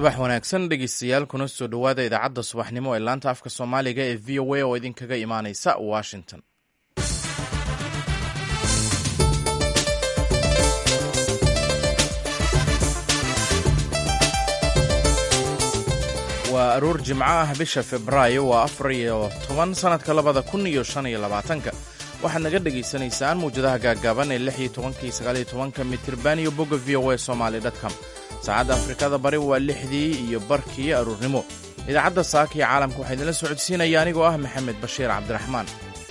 subax wanaagsan dhegeystayaal kuna soo dhowaada idaacadda subaxnimo ee laanta afka soomaaliga ee v o a oo idinkaga imaaneysa washington waa aroor jimco ah bisha febraayo waa afar iyo toban sannadka labada kun iyo shan iyo labaatanka waxaad naga dhagaysanaysaan muwjadaha gaaggaaban ee lix iyo tobanka iyo sagaal iyo tobanka mitirban iyo bogga v o a somaali dtcom saacadda afrikada bari waa lixdii iyo barkii aruurnimo idaacadda saaka iyo caalamka waxaa idinla socodsiinaya anigoo ah maxamed bashiir cabdiraxmaan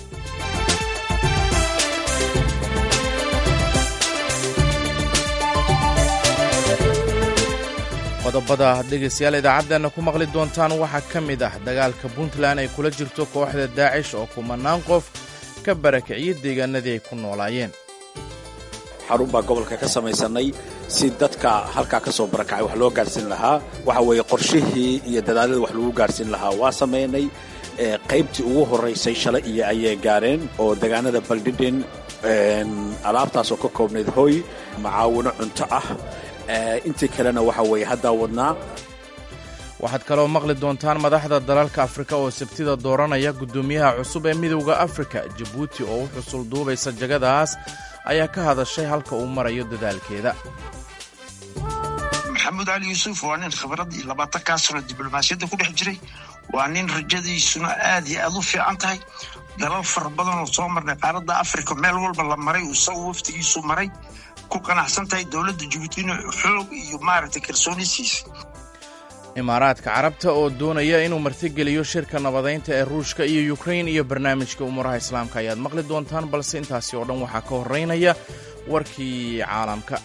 qodobada dhegaystayaal idaacaddeena ku maqli doontaan waxaa ka mid ah dagaalka puntland ay kula jirto kooxda daacish oo kumanaan qof ka barakiciyey deegaanadii ay ku noolaayeen xarun baa gobolka ka samaysanay si dadka halkaa ka soo barakacay wax loo gaadhsiin lahaa waxa weeye qorshihii iyo dadaaladii wax lagu gaadhsiin lahaa waa samaynay qaybtii ugu horraysay shalay iyo ayay gaareen oo degaanada baldhidhin alaabtaasoo ka koobnayd hooy macaawino cunto ah intii kalena waxa weeye haddaa wadnaa waxaad kaloo maqli doontaan madaxda dalalka afrika oo sabtida dooranaya guddoomiyaha cusub ee midowda afrika jabuuti oo u xusul duubaysa jagadaas ayaa ka hadashay halka uu marayo dadaalkeeda maxamuud cali yuusuf waa nin khibrad iyo labaatankaa sano diblomaasiyadda ku dhex jiray waa nin rajadiisuna aad iyo aad u fiican tahay dalal fara badan oo soo marnay qaaradda afrika meel walba la maray isagu waftigiisu maray ku qanacsan tahay dowladda jabuutina xoog iyo maaragtay kalsoonisiisa imaaraadka carabta oo doonaya inuu martigeliyo shirka nabadaynta ee ruushka iyo yukrain iyo barnaamijka umuuraha islaamka ayaad maqli doontaan balse intaasi oo dhan waxaa ka horraynaya warkii caalamka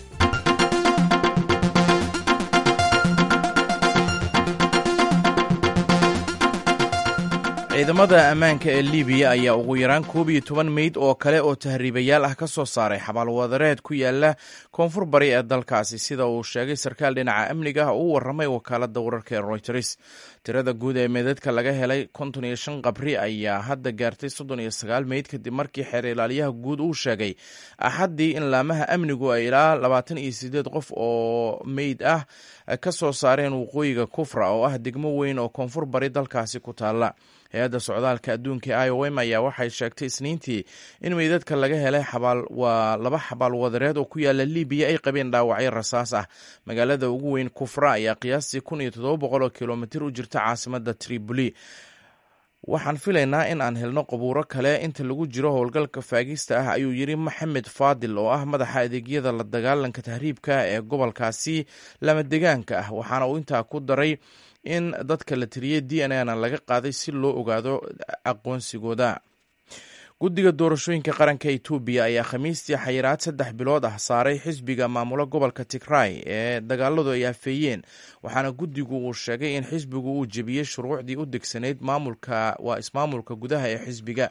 ciidamada ammaanka ee libiya ayaa ugu yaraan koob iyo toban meyd oo kale oo tahriibayaal ah ka soo saaray xabaalwadareed ku yaala koonfur bari ee dalkaasi sida uu sheegay sarkaal dhinaca amniga ah uu warramay wakaaladda wararka ee royters tirada guud ee meydadka laga helay konton iyo shan qabri ayaa hadda gaartay soddon iyo sagaal meyd kadib markii xeer ilaaliyaha guud uu sheegay axaddii in laamaha amnigu ay ilaa labaatan iyo sideed qof oo meyd ah ka soo saareen waqooyiga kufra oo ah degmo weyn oo koonfur bari dalkaasi ku taalla hay-adda socdaalka adduunka e i o m ayaa waxay sheegtay isniintii in meydadka laga helay xabaal waa laba xabaal wadareed oo ku yaala libiya ay qabeen dhaawacyo rasaas ah magaalada ugu weyn kufra ayaa qiyaastii kun iyo toddoba boqol oo kilomitir u jirta caasimadda tripoli waxaan filaynaa in aan helno qabuuro kale inta lagu jiro howlgalka faagista ah ayuu yidhi maxamed faadil oo ah madaxa adeegyada la dagaalanka tahriibka ee gobolkaasi lama degaanka ah waxaana uu intaa ku daray in dadka la tiriyey d n a na laga qaaday si loo ogaado aqoonsigooda guddiga doorashooyinka qaranka etoobiya ayaa khamiistii xayiraad saddex bilood ah saaray xisbiga maamula gobolka tigray ee dagaaladu ay afeeyeen waxaana guddigu uu sheegay in xisbigu uu jebiyey shuruucdii u degsanayd maamulka waa ismaamulka gudaha ee xisbiga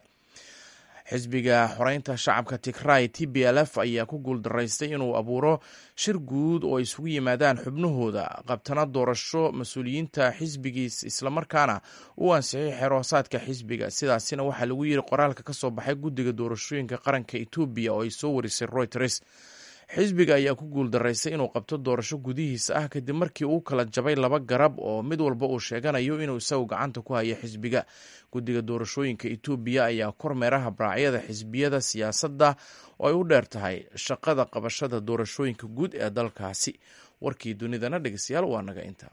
xisbiga xoreynta shacabka tigray t b l f ayaa ku guuldaraystay inuu abuuro shir guud oo isugu yimaadaan xubnahooda qabtana doorasho mas-uuliyiinta xisbigiis islamarkaana uu ansixiyay xeroosaadka xisbiga sidaasina waxaa lagu yiri qoraalka ka soo baxay guddiga doorashooyinka qaranka etoobiya oo ay soo warisay reuters xisbiga ayaa ku guuldaraystay inuu qabto doorasho gudihiisa ah kadib markii uu kala jabay laba garab oo mid walba uu sheeganayo inuu isagu gacanta ku hayo xisbiga guddiga doorashooyinka etoobiya ayaa kormeera habraacyada xisbiyada siyaasadda oo ay u dheer tahay shaqada qabashada doorashooyinka guud ee dalkaasi warkii dunidana dhegeystayaal waa naga inta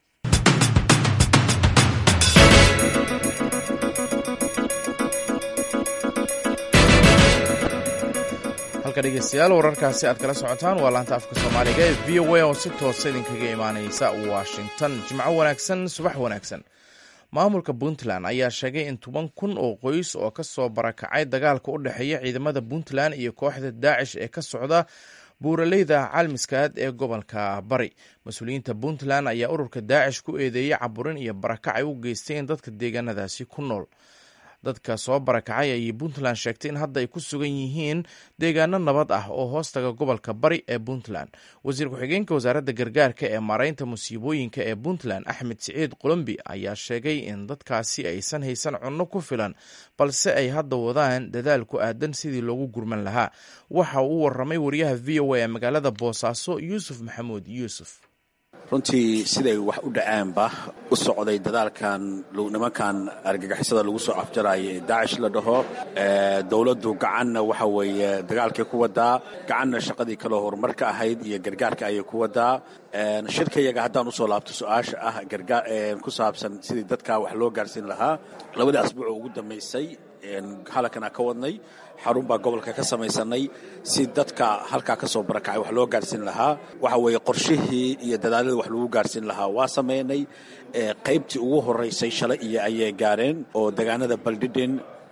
halka dhegeystayaal wararkaasi aad kala socotaan waa laanta afka soomaaliga ee v o a oo si toosa idinkaga imaaneysa washington jimco wanaagsan subax wanaagsan maamulka puntland ayaa sheegay in toban kun oo qoys oo ka soo barakacay dagaalka u dhexeeya ciidamada puntland iyo kooxda daacish ee ka socda buuraleyda calmiskaad ee gobolka bari mas-uuliyiinta puntland ayaa ururka daacish ku eedeeyey caburin iyo barakac ay u geysteen dadka deegaanadaasi ku nool dadka soo barakacay ayay puntland sheegtay in hadda ay ku sugan yihiin deegaano nabad ah oo hoostaga gobolka bari ee puntland wasiir ku-xigeenka wasaaradda gargaarka ee maaraynta musiibooyinka ee puntland axmed siciid qolombi ayaa sheegay in dadkaasi aysan haysan cunno ku filan balse ay hadda wadaan dadaal ku aadan sidii loogu gurman lahaa waxa uu waramay wariyaha v o a ee magaalada boosaaso yuusuf maxamuud yuusuf runtii siday wax u dhacaanba u socday dadaalkan nimankan argagixisada lagu soo afjaraya ee daacish la dhaho dowladdu gacanna waxa weeye dagaalkay ku wadaa gacanna shaqadii kaloo horumarka ahayd iyo gargaarka ayay ku wadaa shirkayaga haddaan usoo laabto su-aasha ah ku saabsan sidii dadka wax loo gaarsiin lahaa labadii asbuuc ugu dambaysay halakana ka wadnay xarun baa gobolka ka samaysanay si dadka halkaa ka soo barakacay wax loo gaarsiin lahaa waxa weeye qorshihii iyo dadaaladii wax lagu gaarsiin lahaa waa samaynay qaybtii ugu horeysay shalay iyo ayay gaareen oo degaanada baldhidhin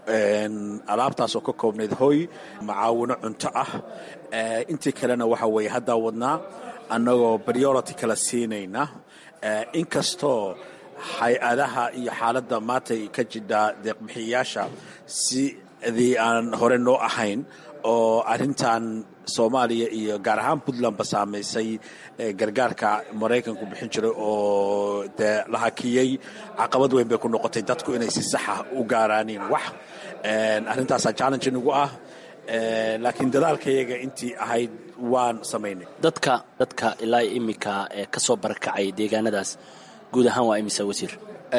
alaabtaas oo ka koobnayd hoy macaawino cunto ah intii kalena waxa weeye haddaa wadnaa annagoo priority kala siinayna inkastoo hay-adaha iyo xaaladda maantay ka jidhaa deeqbixiyayaasha sidii aan hore noo ahayn oo arrintan soomaaliya iyo gaar ahaan puntlandba saamaysay gargaarka maraykanku bixin jiray oo dee la hakiyey caqabad weyn bay ku noqotay dadku inay si saxa u gaaraaniin wax arrintaasaa challenge nagu ah laakiin dadaalkayaga intii ahayd waan samaynay dadka dadka ilaa iminka ee ka soo barakacay deegaanadaas guud ahaan waa imisa wasiir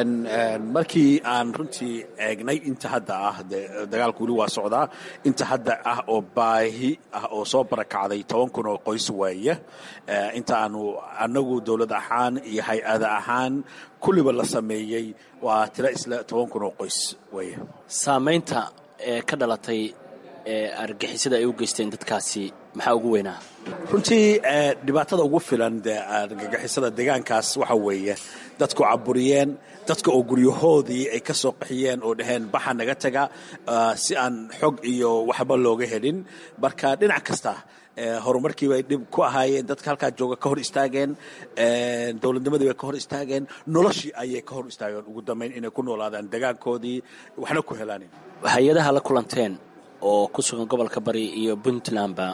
markii aan runtii eegnay inta hadda ah dagaalku weli waa socdaa inta hadda ah oo baahi ah oo soo barakacday toban kun oo qoys weeye inta aanu annagu dowlad ahaan iyo hay-ada ahaan kulliba la sameeyey waa tiro isla toban kun oo qoys weeye saamaynta ee ka dhalatay ee argixisada ay u geysteen dadkaasi maxaa ugu weynaa runtii dhibaatada ugu filan dee argagixisada deegaankaas waxa weeye dadku caburiyeen dadka oo guryahoodii ay ka soo qaxiyeen oo dhaheen baxa naga taga si aan xog iyo waxba looga helin marka dhinac kasta horumarkii bay dhib ku ahaayeen dadka halkaa jooga ka hor istaageen dowladnimadii bay ka hor istaageen noloshii ayay ka hor istaageen ugu dambayn inay ku noolaadaan degaankoodii waxna ku helaan hay-adaha la kulanteen oo ku sugan gobolka bari iyo puntlandba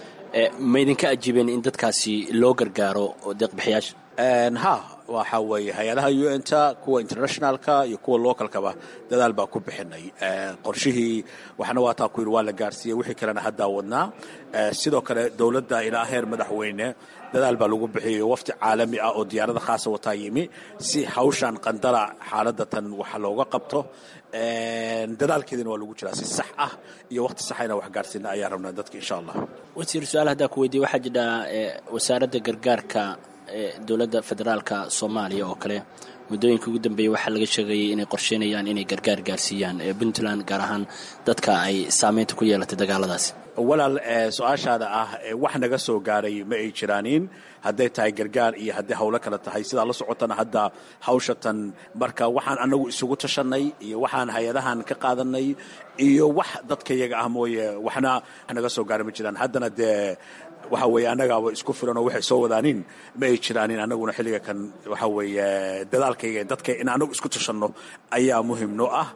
ma idinka ajiibeen in dadkaasi loo gargaaro deeqbixiyaasha ha waxa weeye hay-adaha un ta kuwa internationalka iyo kuwa localkaba dadaal baa ku bixinay qorshihii waxna waataa ku yidhi waa la gaarsiiyey wixii kalena haddaa wadnaa sidoo kale dowladda ilaa heer madaxweyne dadaal baa lagu bixiyay wafti caalami ah oo diyaarada khaasa wataa yimi si hawshan qandala xaaladda tan waxa looga qabto dadaalkeedina waa lagu jiraa si sax ah iyo waqti saxayna wax gaarsiina ayaa rabnaa dadka insha allah wasiir su-aal haddaa ku weydiye waxaa jidha wasaaradda gargaarka dowladda federaalka soomaaliya oo kale muddooyinka ugu dambeeyey waxaa laga sheegayay inay qorsheynayaan inay gargaar gaarsiiyaan puntland gaar ahaan dadka ay saameynta ku yeelatay dagaaladaasi walaal su-aashaada ah wax naga soo gaaray ma ay jiraanin hadday tahay gargaar iyo hadday hawlo kale tahay sidaa la socotana hadda hawshatan marka waxaan anagu isugu tashanay iyo waxaan hay-adahan ka qaadanay iyo wax dadka yaga ah mooye waxna naga soo gaaray ma jiraan haddana dee waxa weeye annagaaba isku filan oo waxay soo wadaanin ma ay jiraanin annaguna xilliga kan waxa weeye dadaalkayga dadka in annagu isku tashanno ayaa muhim noo ah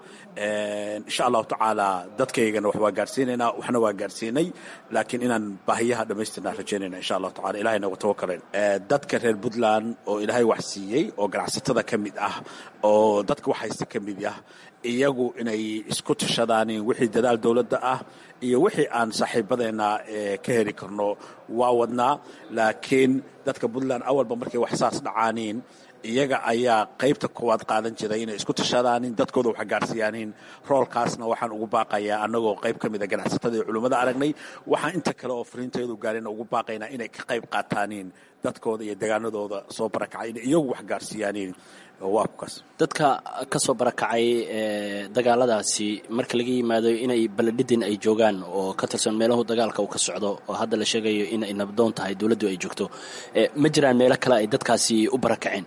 insha allahu tacaala dadkaygana wax waa gaarsiinaynaa waxna waa gaarsiinay laakiin inaan baahiyaha dhammaystirnaa rajaynayna insha allahu tacala ilahay nagu tawakaleen dadka reer puntland oo ilaahay wax siiyey oo ganacsatada ka mid ah oo dadka wax haysta ka mid ah iyagu inay isku tashadaanin wixii dadaal dowladda ah iyo wixii aan saaxiibadeenna ka heli karno waa wadnaa laakiin dadka puntland awalba markay wax saas dhacaaniin iyaga ayaa qaybta koowaad qaadan jiray inay isku tashadaanin dadkooda wax gaarsiiyaanin roolkaasna waxaan ugu baaqayaa annagoo qayb ka mida ganacsatada iyo culimmada aragnay waxaan inta kale oo fariinteedu gaarina ugu baaqaynaa inay ka qayb qaataaniin dadkooda iyo degaanadooda soo barakacay inay iyagu wax gaarsiiyaaniin waa kukaas dadka ka soo barakacay dagaaladaasi marka laga yimaado inay baledhidin ay joogaan oo ka tirsan meelahu dagaalka uu ka socdo oo hadda la sheegayo inay nabdoon tahay dowladdu ay joogto ma jiraan meelo kale ay dadkaasi u barakaceen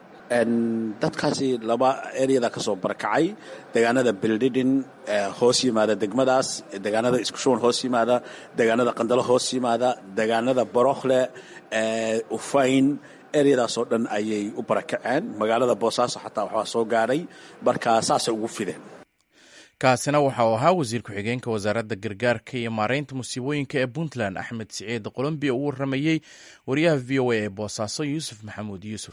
dadkaasi laba eryada ka soo barakacay degaanada beldhidhin hoos yimaada degmadaas degaanada iskushuwan hoos yimaada degaanada qandalo hoos yimaada degaanada borokhle ufayn eryadaasoo dhan ayay u barakaceen magaalada boosaaso xataa waxbaa soo gaadhay marka saasay ugu fideen kaasina waxa uu ahaa wasiir ku-xigeenka wasaaradda gargaarka iyo maareynta musiibooyinka ee puntland axmed siciid qolombiya uu waramayey wariyaha v o a ee boosaaso yuusuf maxamuud yuusuf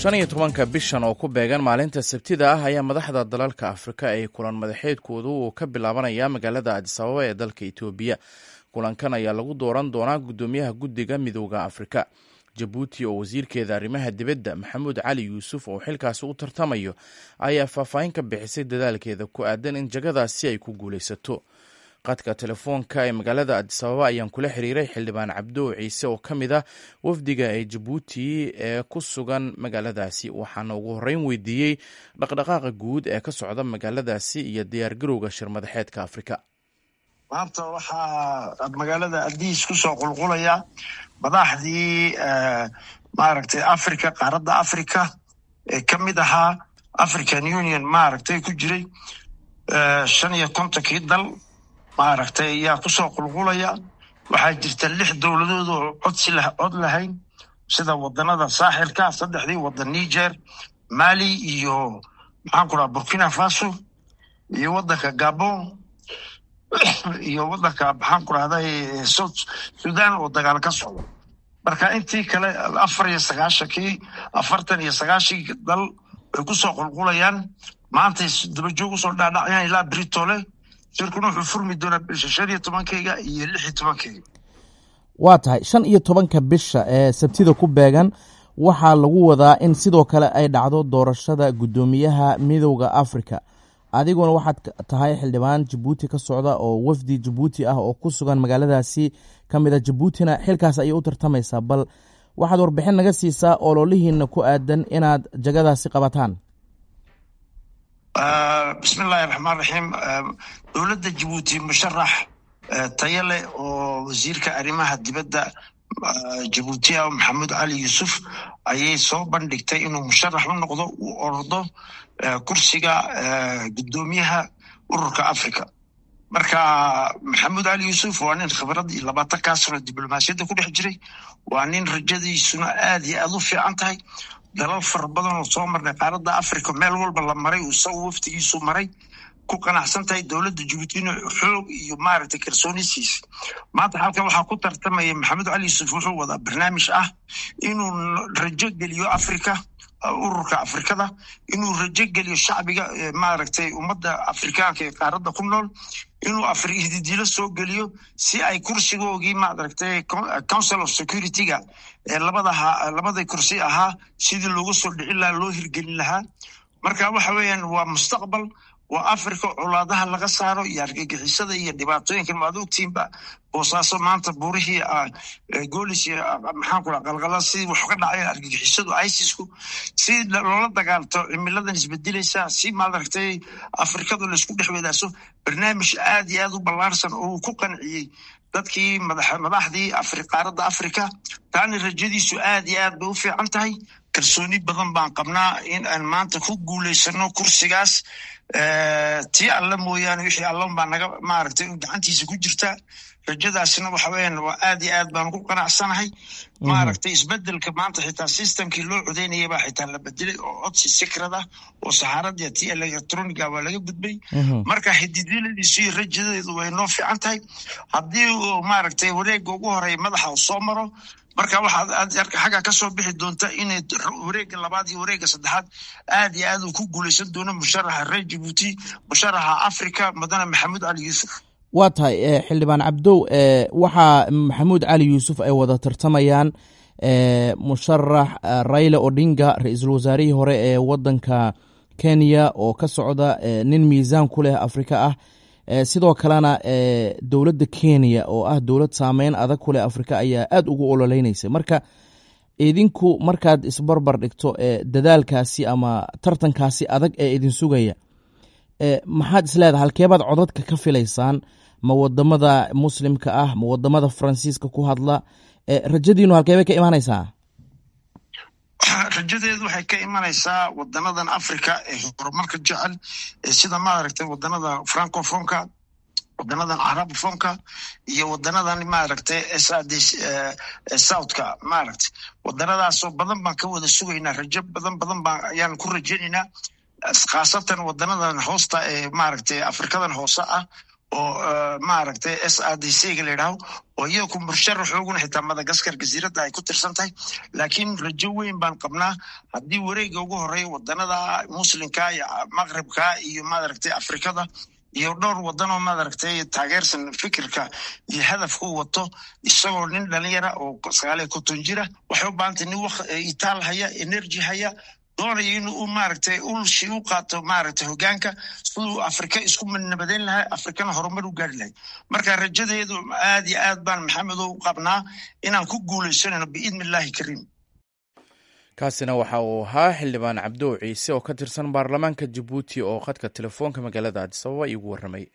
shan iyo tobanka bishan oo ku beegan maalinta sabtida ah ayaa madaxda dalalka afrika ay kulan madaxeedkoodu uu ka bilaabanaya magaalada adisababa ee dalka etoobiya kulankan ayaa lagu dooran doonaa guddoomiyaha guddiga midooda afrika jabuuti oo wasiirkeeda arrimaha dibadda maxamuud cali yuusuf oo xilkaasi u tartamayo ayaa faahfaahin ka bixisay dadaalkeeda ku aadan in jagadaasi ay ku guulaysato qadka telefoonka ee magaalada adisababa ayaan kula xiriiray xildhibaan cabdow ciise oo ka mid ah wafdiga ee jabuuti ee ku sugan magaaladaasi waxaana ugu horreyn weydiiyey dhaqdhaqaaqa guud ee ka socda magaaladaasi iyo diyaargarowga shirmadaxeedka afrika maanta waxaa magaalada adiis ku soo qulqulaya madaxdii maaragtay africa qaaradda africa ee ka mid ahaa african union maaragtay ku jiray shan iyo kontonkii dal maaragtay ayaa kusoo qulqulaya waxaa jirta lix dowladood oo codsi cod lahayn sida wadanada saaxilka saddexdii wadan niger mali iyo maxaan ku dhaha burkina faso iyo wadanka gabon iyo wadanka maxaan ku rahday south sudan oo dagaal ka socdo marka intii kale afar iyo sagaashankii afartan iyo sagaashii dal way kusoo qulqulayaan maantay dabajoog usoo dhaadhacayaan ilaa britole shirkuna wuxuu furmi doonaa bisha shan iyo tobankeyga iyo lix iyo tobankeyga waa tahay shan iyo tobanka bisha ee sabtida ku beegan waxaa lagu wadaa in sidoo kale ay dhacdo doorashada guddoomiyaha midowda africa adiguna waxaad tahay xildhibaan jabuuti ka socda oo wafdi jabuuti ah oo ku sugan magaaladaasi ka mid a jabuutina xilkaas ayay u tartamaysaa bal waxaad warbixin naga siisaa ololihiina ku aadan inaad jagadaasi qabataan bismi illaahi raxmaan raxiim dowladda jabuuti musharax tayo leh oo wasiirka arrimaha dibadda jabuuti ah maxamuud cali yuusuf ayay soo bandhigtay inuu musharax u noqdo uu ordo kursiga guddoomiyaha ururka africa marka maxamuud cali yuusuf waa nin khibrad iyo labaatankaa sano diblomaasiyadda ku dhex jiray waa nin rajadiisuna aad iyo aad u fiican tahay dalal fara badan oo soo marnay qaaradda africa meel walba la maray isagu waftigiisu maray ku qanacsan tahay dowladda jabuutina xoog iyo maaragtay kalsoonisiisa maanta halkan waxaa ku tartamaya maxamed cali yuusuf wuxuu wadaa barnaamij ah inuu rajo geliyo africa ururka afrikada inuu rajo geliyo shacbiga maaragtay ummadda afrikaanka ee qaaradda ku nool inuu hididiilo soo geliyo si ay kursigoogii maaragtay council of security-ga ee labadaha labada kursi ahaa sidii loogu soo dhicin lahaa loo hirgelin lahaa marka waxa weeyaan waa mustaqbal waa africa colaadaha laga saaro iyo argagixisada iyo dhibaatooyinkan maad ogtiinba boosaaso maanta buurihii goolis iyo maxaan ku raa qalqala sidii wax ka dhacay argagixisadu isisku si loola dagaalto cimiladan isbedelaysa si maaragtay afrikadu laisku dhex wadaaso barnaamij aad iyo aad u ballaarsan oo uu ku qanciyey dadkii madaxdii qaaradda africa taana rajadiisu aad iyo aad bay u fiican tahay kalsooni badan baan qabnaa in aan maanta ku guulaysano kursigaas tii alla mooyaane wixii allan baa naga maaragtay gacantiisa ku jirta rajadaasina waxa weeyaan waa aad iyo aad baan ku qanacsanahay maaragtay isbedelka maanta xitaa systemkii loo codeynayay baa xitaa la bedelay oo codsi sikrad ah oo saxaaradii tii electroniga waa laga gudbay marka xididiladiisu iyo rajadeedu way noo fiican tahay haddii uu maaragtay wareega ugu horeeya madaxa uu soo maro marka waxaad xagga ka soo bixi doonta inay wareega labaad iyo wareega saddexaad aad iyo aad uu ku guulaysan doono musharaxa reer jabuuti musharaxa africa mudane maxamuud cali yuusuf waa tahay xildhibaan cabdow waxaa maxamuud cali yuusuf ay wada tartamayaan musharax raila odinga ra-iisul wasaarihii hore ee wadanka kenya oo ka socda nin miisaan ku leh afrika ah sidoo kalena dowladda kenya oo ah dowlad saameyn adag ku leh afrika ayaa aad ugu ololeynaysa marka idinku markaad isbarbar dhigto dadaalkaasi ama tartankaasi adag ee idin sugaya maxaad isleedahay halkeebaad codadka ka filaysaan ma wadamada muslimka ah ma wadamada faransiiska ku hadla rajadiinu halkeebay ka imaanaysaa rajadeedu waxay ka imanaysaa wadanadan africa ee horumarka jecel sida maaragtay wadanada francofonka wadanadan carabofonka iyo wadanadan maaragtay sad southka maaragtay wadanadaasoo badan baan ka wada sugaynaa rajo badan badan baan ayaan ku rajaynaynaa khaasatan wadanadan hoosta ee maaragtay afrikadan hoose ah oo maaragtay s r d c ga la yidhaaho oo iyaku musharax ooguna xitaa madagaskar jasiiradda ay ku tirsan tahay laakiin rajo weyn baan qabnaa haddii wareega ugu horeeya wadanada muslimka iyo maqribka iyo maaragtay afrikada iyo dhowr wadan oo maaragtay taageersan fikirka iyo hadafka u wato isagoo nin dhalinyara oo sagaaliyo konton jira waxay u baahantay nin itaal haya energy haya doonaya in uu maaragtay ulshi u qaato maaragtay hogaanka siduu afrika isku nabadeyn lahaa afrikana horumar u gaari lahay marka rajadeedu aad iyo aad baan maxamedo u qabnaa inaan ku guuleysanayno biidni illaahi kariim kaasina waxa uu ahaa xildhibaan cabdow ciise oo ka tirsan baarlamaanka jabuuti oo khadka telefoonka magaalada adisababa iigu warramay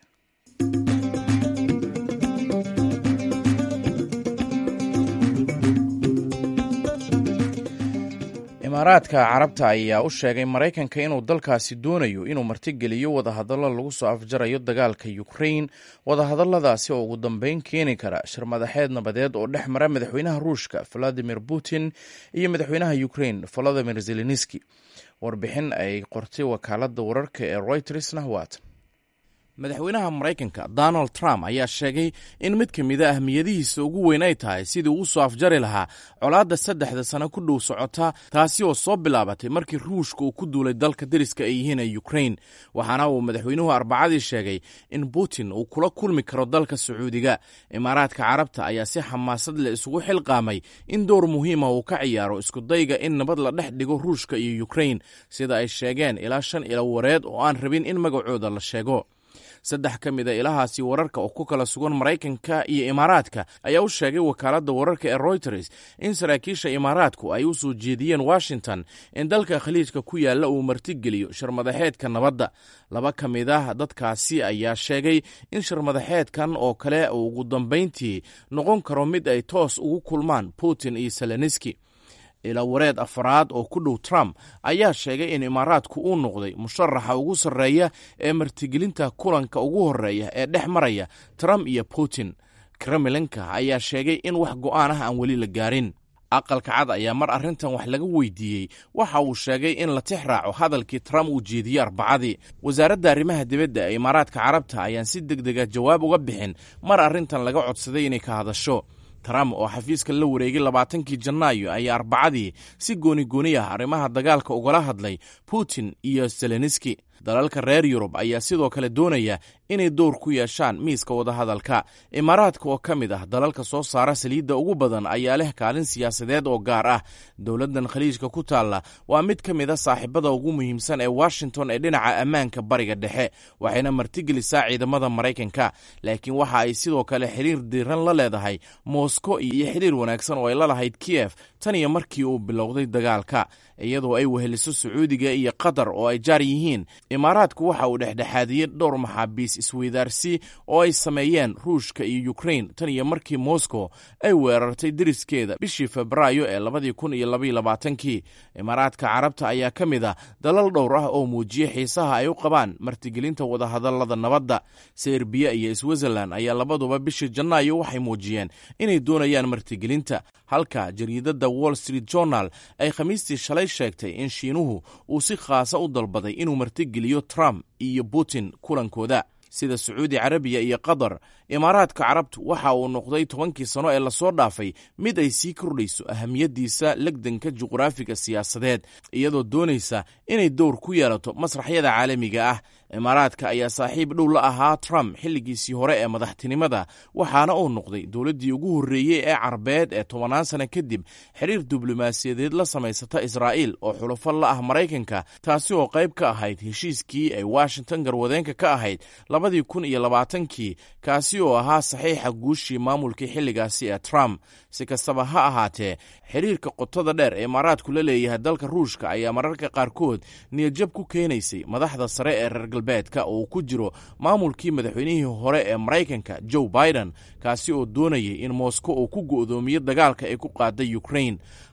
imaaraadka carabta ayaa u sheegay maraykanka inuu dalkaasi doonayo inuu martigeliyo wadahadallo lagu soo afjarayo dagaalka ukrain wadahadalladaasi oo ugu dambeyn keeni kara shirmadaxeed nabadeed oo dhex mara madaxweynaha ruushka valadimir putin iyo madaxweynaha ukrain volodimir zelenski warbixin ay qortay wakaaladda wararka ee roytersna waatan madaxweynaha maraykanka donald trump ayaa sheegay in mid ka mid a ahmiyadihiisa ugu weyn ay tahay sidii uu soo afjari lahaa colaadda saddexda sano ku dhow socota taasi oo soo bilaabatay markii ruushka uu ku duulay dalka deriska ay yihiin ee ukrain waxaana uu madaxweynuhu arbacadii sheegay in putin uu kula kulmi karo dalka sacuudiga imaaraadka carabta ayaa si xamaasad leh isugu xilqaamay in dowr muhiima uu ka ciyaaro iskudayga in nabad la dhex dhigo ruushka iyo ukrain sida ay sheegeen ilaa shan ilo wareed oo aan rabin in magacooda la sheego saddex ka mid a ilahaasi wararka oo ku kala sugan maraykanka iyo imaaraadka ayaa u sheegay wakaaladda wararka ee royters in saraakiisha imaaraadku ay u soo jeediyeen washington in dalka khaliijka ku yaalla uu martigeliyo shirmadaxeedka nabadda laba ka mid ah dadkaasi ayaa sheegay in shirmadaxeedkan oo kale uu ugu dambayntii noqon karo mid ay toos ugu kulmaan putin iyo seleniski ila wareed afaraad oo ku dhow trump ayaa sheegay in imaaraadku uu noqday musharaxa ugu sarreeya ee martigelinta kulanka ugu horreeya ee dhex maraya trump iyo putin kremlinka ayaa sheegay in wax go'aan ah aan weli la gaarin aqalka cad ayaa mar arrintan wax laga weydiiyey waxa uu sheegay in la tix raaco hadalkii trump uu jeediyey arbacadii wasaaradda arrimaha dibadda ee imaaraadka carabta ayaan si deg dega jawaab uga bixin mar arrintan laga codsaday inay ka hadasho trump oo xafiiska la wareegay labaatankii janaayo ayaa arbacadii si gooni gooni ah arrimaha dagaalka ugala hadlay putin iyo seleniski dalalka reer yurub ayaa sidoo kale doonaya inay dowr ku yeeshaan miiska wadahadalka imaaraadka oo ka mid ah dalalka soo saara saliidda ugu badan ayaa leh kaalin siyaasadeed oo gaar ah dowladdan khaliijka ku taalla waa mid ka mid a saaxiibada ugu muhiimsan ee washington ee dhinaca ammaanka bariga dhexe waxayna martigelisaa ciidamada maraykanka laakiin waxa ay sidoo kale xiriir diiran la leedahay moscow iyo xiriir wanaagsan oo ay la lahayd kiyef tan iyo markii uu bilowday dagaalka iyadoo ay weheliso sacuudiga iyo qatar oo ay jaar yihiin imaaraadku waxa uu dhexdhexaadiyey dhowr maxaabiis isweydaarsi oo ay sameeyeen ruushka iyo ukrain tan iyo markii moscow ay weerartay deriskeeda bishii febraayo ee labadii kun iyo labaiyo labaatankii imaaraadka carabta ayaa ka mid ah dalal dhowr ah oo muujiyey xiisaha ay u qabaan martigelinta wadahadallada nabadda serbiya iyo switzerland ayaa labaduba bishii janaayo waxay muujiyeen inay doonayaan martigelinta halka jariidadda wall street journal ay khamiistii shalay sheegtay in shiinuhu uu si khaasa u dalbaday inuu martigeliyo trump iyo putin kulankooda sida sacuudi carabiya iyo qatar imaaraadka carabtu waxa uu noqday tobankii sano ee lasoo dhaafay mid ay sii kordhayso ahamiyaddiisa legdanka juqraafiga siyaasadeed iyadoo doonaysa inay dowr ku yeelato masraxyada caalamiga ah imaaraadka ayaa saaxiib dhow la ahaa trump xilligiisii hore ee madaxtinimada waxaana uu noqday dowladdii ugu horreeyey ee carbeed ee tobannaan sano kadib xiriir diblomaasiyadeed la samaysata israa'iil oo xulufo la ah maraykanka taasi oo qayb ka ahayd heshiiskii ay washington garwadeenka ka ahayd labadii kun iyo labaatankii kaasi oo ahaa saxiixa guushii maamulkii xilligaasi ee trump si kastaba ha ahaatee xiriirka qotada dheer ee imaaraadku la leeyahay dalka ruushka ayaa mararka qaarkood niyadjab ku keenaysay madaxda sare ee reer galbeedka oo uu ku jiro maamulkii madaxweynihii hore ee maraykanka joe biden kaasi oo doonayay in moscow uu ku go'doomiyo dagaalka ay ku qaaday ukrain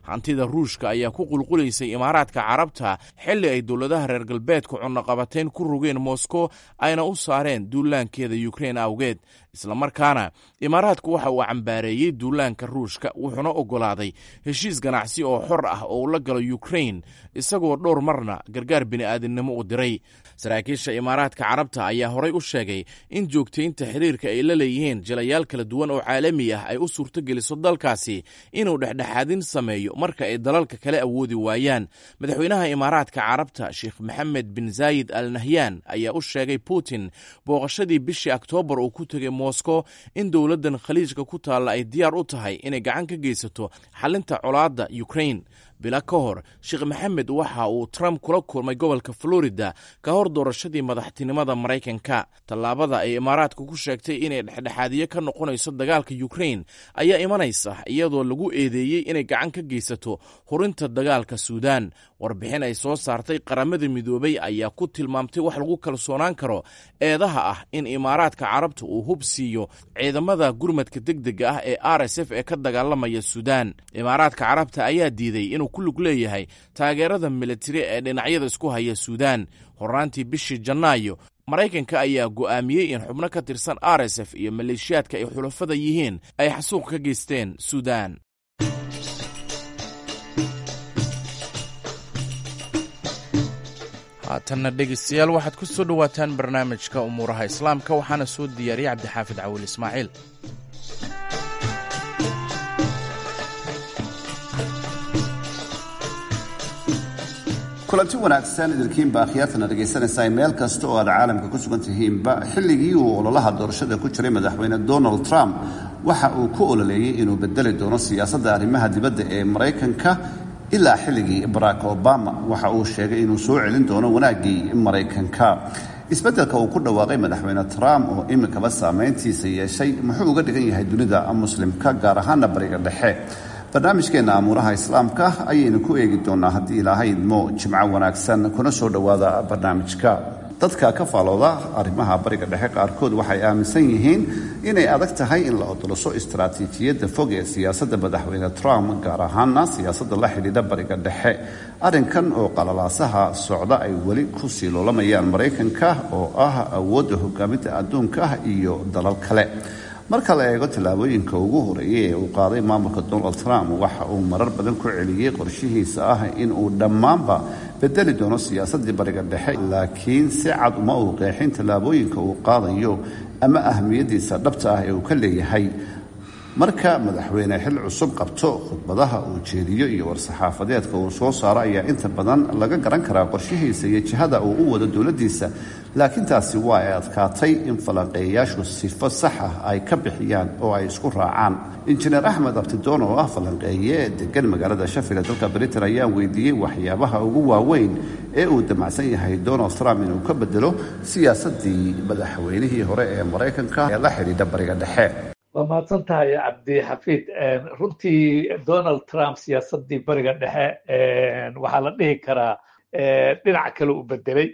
hantida ruushka ayaa ku qulqulaysay imaaraadka carabta xilli ay dowladaha reer galbeedku cunaqabateyn ku rogeen moskow ayna u saareen duulaankeeda yukrein awgeed islamarkaana imaaraadku waxa uu cambaareeyey duulaanka ruushka wuxuuna oggolaaday heshiis ganacsi oo xor ah oo uu la galo yukrein isagoo dhowr marna gargaar bini'aadinimo u diray saraakiisha imaaraadka carabta ayaa horay u sheegay in joogtaynta xiriirka ay la leeyihiin jilayaal kala duwan oo caalami ah ay u suurtogeliso dalkaasi inuu dhexdhexaadin sameeyo marka ay dalalka kale awoodi waayaan madaxweynaha imaaraadka carabta sheekh maxamed bin zaayid al nahyaan ayaa u sheegay putin booqashadii bishii oktoobar uu ku tegay moskow in dowladdan khaliijka ku taalla ay diyaar u tahay inay gacan ka geysato xalinta colaadda ukrain bila ka hor sheekh maxamed waxa uu trump kula kulmay gobolka florida ka hor doorashadii madaxtinimada maraykanka tallaabada ay imaaraadka ku sheegtay inay dhexdhexaadiye ka noqonayso dagaalka ukrain ayaa imanaysa iyadoo lagu eedeeyey inay gacan ka geysato hurinta dagaalka suudaan warbixin ay soo saartay qaramada midoobay ayaa ku tilmaamtay wax lagu kalsoonaan karo eedaha ah in imaaraadka carabta uu hub siiyo ciidamada gurmadka degdega ah ee r s f ee ka dagaalamaya suudaan imaaraadka carabta ayaa diiday inuu ku lug leeyahay taageerada militari ee dhinacyada isku haya suudaan hornaantii bishii janaayo maraykanka ayaa go'aamiyey in xubno ka tirsan r s f iyo maleeshiyaadka ay xulafada yihiin ay xasuuq ka geysteen suudaan haatanna dhegeystayaal waxaad ku soo dhowaataan barnaamijka umuuraha islaamka waxaana soo diyaariyey cabdixaafid cawil ismaaciil kulanti wanaagsan idinkiinba akhyaartana dhegaysanaysaa meel kasta oo aad caalamka ku sugan tihiinba xilligii uu ololaha doorashada ku jiray madaxweyne donald trump waxa uu ku ololeeyey inuu bedeli doono siyaasadda arrimaha dibadda ee maraykanka ilaa xilligii barack obama waxa uu sheegay inuu soo celin doono wanaaggii maraykanka isbeddelka uu ku dhawaaqay madaxweyne trump oo iminkaba saameyntiisa yeeshay muxuu uga dhigan yahay dunida muslimka gaar ahaana bariga dhexe barnaamijkeenna amuuraha islaamka ayaynu ku eegi doonaa haddii ilaahay idmo jimco wanaagsan kuna soo dhowaada barnaamijka dadka ka faalooda arrimaha bariga dhexe qaarkood waxay aaminsan yihiin inay adag tahay in la odoloso istaraatiijiyadda fog ee siyaasadda madaxweyne trump gaar ahaana siyaasadda la xidhiidha bariga dhexe arrinkan oo qalalaasaha socda ay weli ku sii loolamayaan maraykanka oo ah awoodda hogaaminta adduunka iyo dalal kale marka la eego tallaabooyinka ugu horeeyay ee uu qaaday maamulka donald trump waxa uu marar badan ku celiyey qorshihiisa ah in uu dhammaanba bedeli doono siyaasaddii bariga dhexe laakiin si cad uma uu qeexin tallaabooyinka uu qaadayo ama ahmiyaddiisa dhabta ah ee uu ka leeyahay marka madaxweyne xil cusub qabto khudbadaha uu jeediyo iyo war-saxaafadeedka uu soo saaro ayaa inta badan laga garan karaa qorshihiisa iyo jihada uu u wado dowladdiisa laakiin taasi waa ay adkaatay in falanqeeyayaashu sifo sax ah ay ka bixiyaan oo ay isku raacaan injineer axmed abtidoon oo ah falanqeeye degan magaalada shafil ee dalka britain ayaan weydiiyey waxyaabaha ugu waaweyn ee uu damacsan yahay donald trump inuu ka bedelo siyaasadii madaxweynihii hore ee maraykanka ee la xidhiidha bariga dhexe waa mahadsan tahay cabdixafiid runtii donald trump siyaasaddii bariga dhexe waxaa la dhihi karaa dhinac kale u bedelay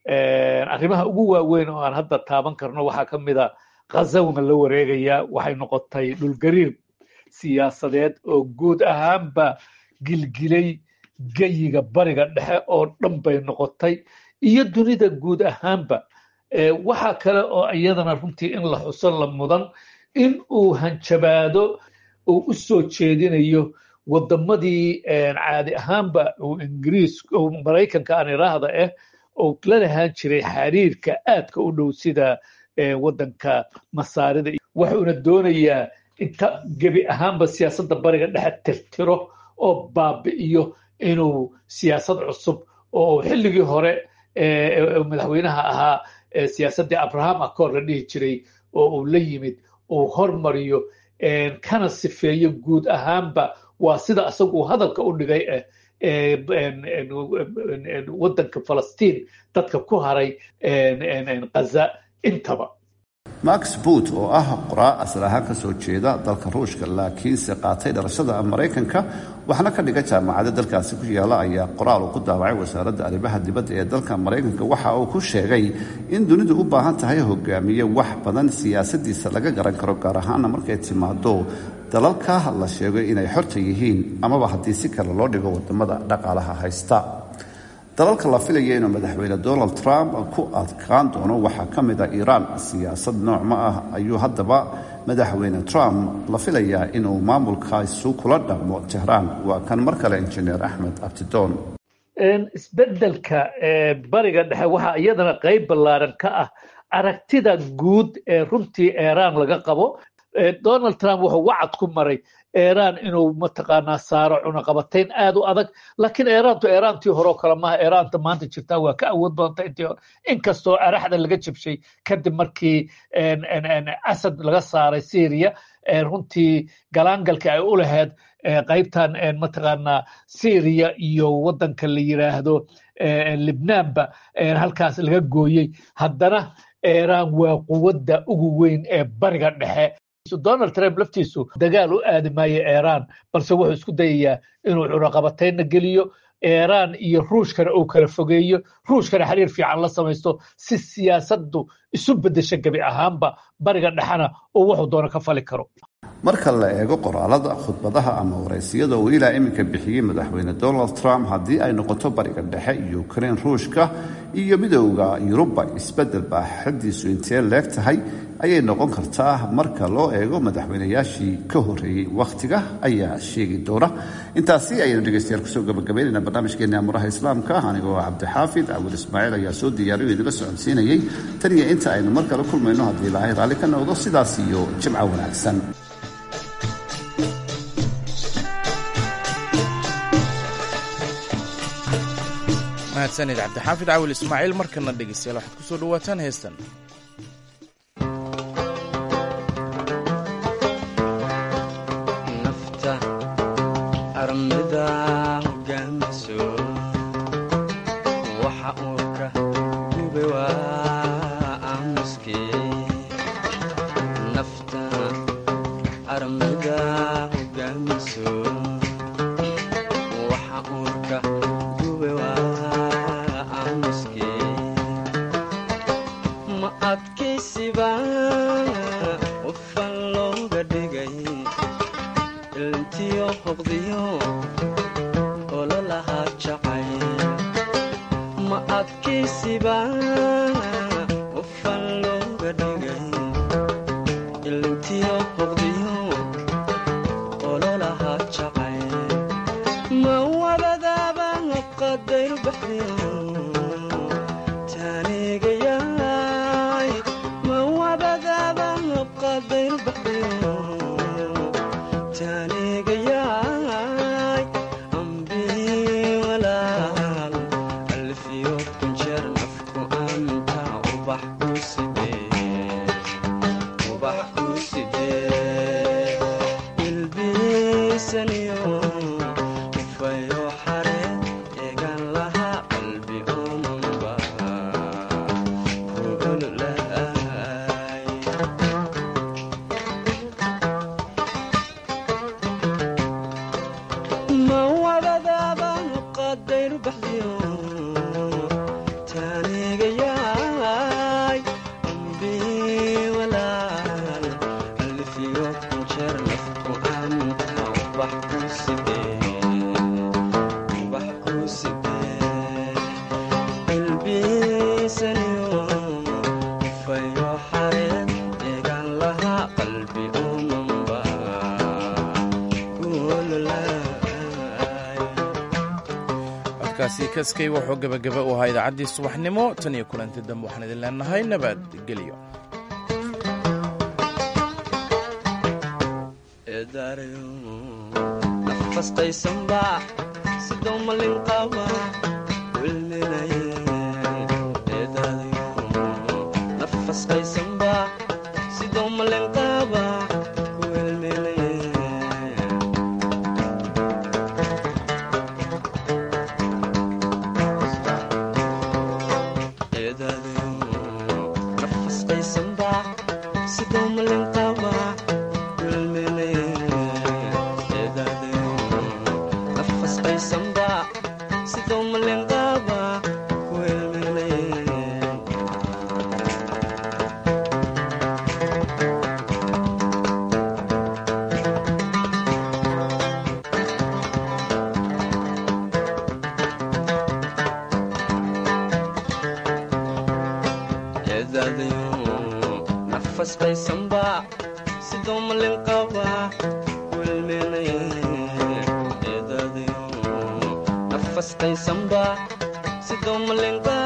arrimaha ugu waaweyn oo aan hadda taaban karno waxaa ka mid a khazawna la wareegaya waxay noqotay dhulgariir siyaasadeed oo guud ahaanba gilgilay geyiga bariga dhexe oo dhan bay noqotay iyo dunida guud ahaanba waxaa kale oo iyadana runtii in la xuso la mudan in uu hanjabaado uu u soo jeedinayo waddamadii caadi ahaanba uu ingiriis maraykanka aan iraahda ah oo la lahaan jiray xiriirka aadka u dhow sida waddanka masaarida wuxuuna doonayaa inta gebi ahaanba siyaasadda bariga dhexe tirtiro oo baabi'iyo inuu siyaasad cusub oo xilligii hore madaxweynaha ahaa siyaasaddii abraham accord la dhihi jiray oo uu la yimid uu hormariyo kana sifeeyo guud ahaanba waa sida isagu hadalka u dhigay waddanka falastiin dadka ku haray khaza intaba max boot oo ah qoraa asal ahaan ka soo jeeda dalka ruushka laakiinse qaatay dhalashada maraykanka waxna ka dhiga jaamacada dalkaasi ku yaala ayaa qoraal uu ku daawacay wasaaradda arrimaha dibadda ee dalka maraykanka waxa uu ku sheegay in dunidu u baahan tahay hogaamiye wax badan siyaasadiisa laga garan karo gaar ahaana markay timaado dalalka la sheego inay xorta yihiin amaba haddii si kale loo dhigo wadamada dhaqaalaha haysta dalalka la filaya inuu madaxweyne donald trump ku adkaan doono waxaa ka mid a iiraan siyaasad noocma ah ayuu haddaba madaxweyne trump la filayaa inuu maamulkaasu kula dhaqmo tehraan waa kan mar kale injineer axmed abtidoon isbeddelka bariga dhexe waxaa iyadana qayb ballaaran ka ah aragtida guud ee runtii iiraan laga qabo donald trump wuxuu wacad ku maray iiraan inuu mataqaanaa saaro cunaqabatayn aad u adag laakiin iiraantu iiraantii horeo kale maaha iiraanta maanta jirtaa waa ka awood badanta intii hore inkastoo araxda laga jabshay kadib markii asad laga saaray syria runtii galaangalka ay u lahayd qaybtan mataqaanaa syria iyo waddanka la yiraahdo libnaanba halkaas laga gooyey haddana iiraan waa quwadda ugu weyn ee bariga dhexe donald trump laftiisu dagaal u aadi maayo iiraan balse wuxuu isku dayayaa inuu cunaqabataynna geliyo iiraan iyo ruushkana uu kala fogeeyo ruushkana xiriir fiican la samaysto si siyaasaddu isu beddesho gebi ahaanba bariga dhexena uu wuxuu doono ka fali karo marka la eego qoraalada khudbadaha ama waraysiyada uu ilaa iminka bixiyey madaxweyne donald trump haddii ay noqoto bariga dhexe iyo ukrain ruushka iyo midowda yuruba isbeddel baaxadiisu intee leeg tahay ayay noqon kartaa marka loo eego madaxweynayaashii ka horreeyey wakhtiga ayaa sheegi doona intaasi ayaynu dhegeystayaal kusoo gabagabaynaynaa barnaamijkeena amuraha islaamka anigoo cabdixaafid cabdul ismaaciil ayaa soo diyaariyo idinla socodsiinayay tan iyo inta aynu mar kale kulmayno haddii ilaahay raalli ka noqdo sidaas iyo jimco wanaagsan mahadsanid cabdixaafid cawil ismaaciil markana dhegeystayaal waxaad ku soo dhawaataan heestan nafta armida hogaamiso waxa uu ka gube waa aamuske nafta armida hogaamiso waxa uu ka gube waa aamuske ma adkaysiba qofan looga dhigay ilintiyo hoqdiyo ololahaa jacay ma adkaysiba qofan looga dhigay ilintiyo hoqdiyo ololahaa jacay ma wabadaaba qadayr baxdiyo taanigayaay ma wabadaaba qadayr baxdiyo taanigayaay ambii walaal alfiyo kunjeer nafku anta ubax ku sidee ubax ku sidee ilbiisaniyo ufayo xare eegan laha qalbi omanba kuululaay ma wadadaaba qadayr baxdiyo taanigayaay ambii walaal alfiyo kunjeer nafku anta ubax ku sidee ubax ku sidee ilbiisaniyo ufayo xareed eegan laha qalbi omanba codkaasi kaskay wuxuu gebagaba u ahaa idaacaddii subaxnimo tan iyo kulanti dambe waxaan idin leenahay nabadgelyo nafastaysanba sidoo malin qaba wilminaye nafasqaysanba sidoo malin qaba wilminaye nafasqaysanba nafastaysanba sidoo malin qaba wilmenay eedadayo nafastaysanba sidoo malin qaba